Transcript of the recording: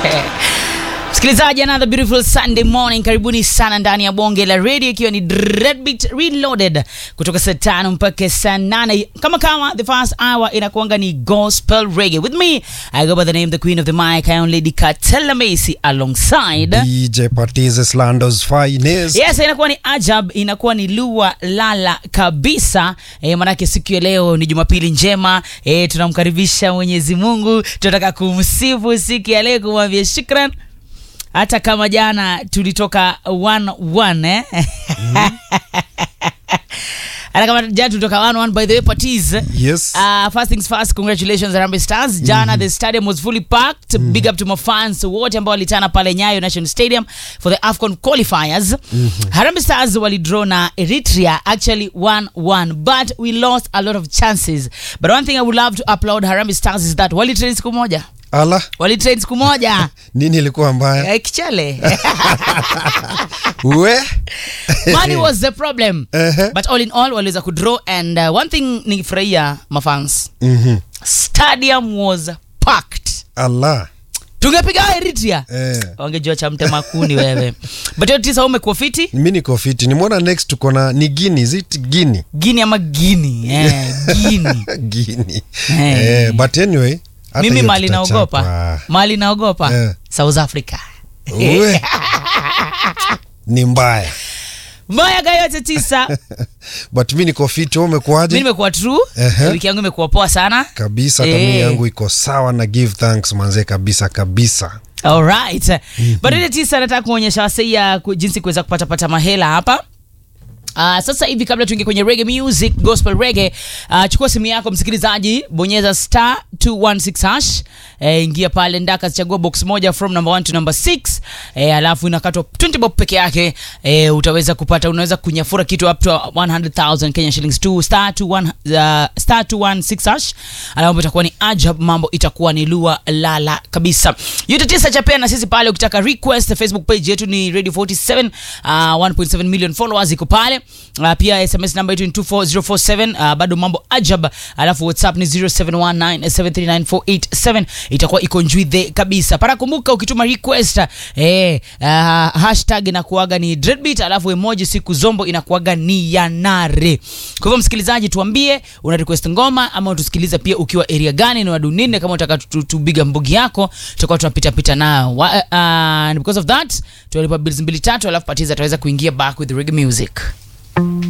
msikilizaji another beautiful sunday morning karibuni sana ndani ya bonge la radio ikiwa ni Dreadbeat reloaded kutoka saa tano mpaka saa nane kama kama the first hour inakuanga ni gospel reggae with me i go by the name the queen of the mic i am lady Katela Macy alongside DJ Patises Lando's finest. yes inakuwa ni ajab inakuwa ni lua lala kabisa e, manake siku ya leo ni jumapili njema e, tunamkaribisha mwenyezi mungu tunataka kumsifu siku ya leo kumwambia shukran hata kama jana tulitoka one, one, eh? hata kama jana tulitoka one, one, by the way patis Yes. Uh, first things first, congratulations Harambee Stars. Jana the stadium was fully packed. Big up to my fans wote ambao walitana pale Nyayo National Stadium for the AFCON qualifiers. Harambee Stars walidraw na Eritrea actually 1-1 but we lost a lot of chances. But one thing I would love to applaud Harambee Stars is that walitrain siku moja. Ala, Walitrain siku moja. nini ilikuwa mbaya? Eh, Kichele. We? Money was the problem. Ehe. But all in all waliweza kudraw and uh, one thing ningefurahia mafans. Mhm. Stadium was packed. Ala. tungepiga Eritrea Eh. wangejua cha mtema kuni wewe but hiyo tisa umekuwa fiti Mi niko fiti. Nimeona next tuko na ni Guinea, is it Guinea? gini ama gini eh, gini Guinea. Eh. Eh, but anyway, hata mimi hiyo mali naogopa tutachapa. mali naogopa Eh. south africa We. Ni mbaya. mayaga yote tisa But mi niko fiti, wewe mi umekuaje? nimekuwa true Ehe. wiki yangu imekuwa poa sana Kabisa, Eh. hata mi yangu iko sawa na give thanks manze kabisa kabisa. alright but ile tisa nataka kuonyesha waseia ku- jinsi kuweza kupatapata mahela hapa Uh, sasa hivi kabla tuingie kwenye reggae music gospel reggae uh, chukua simu yako msikilizaji bonyeza star 216 hash eh, ingia pale ndaka chagua box moja from number 1 to number 6 eh, alafu inakatwa 20 bob peke yake eh, utaweza kupata unaweza kunyafura kitu up to 100000 Kenya shillings to star 21 uh, star 216 hash alafu itakuwa ni ajab mambo itakuwa ni lua lala kabisa yote tisa chapea na sisi pale ukitaka request facebook page yetu ni radio 47 uh, 1.7 million followers iko pale uh, pia sms namba yetu ni 24047 uh, bado mambo ajab alafu whatsapp ni 0719739487 itakuwa iko njwidhe kabisa para kumbuka ukituma request eh, uh, hashtag inakuaga ni dreadbeat alafu emoji siku zombo inakuaga ni yanare kwa hivyo msikilizaji tuambie una request ngoma ama utusikiliza pia ukiwa area gani na wadunine kama utaka tubiga mbugi yako tutakuwa tunapita pita nayo Wa- uh, and because of that tunalipa bills mbili tatu alafu patiza ataweza kuingia back with the reggae music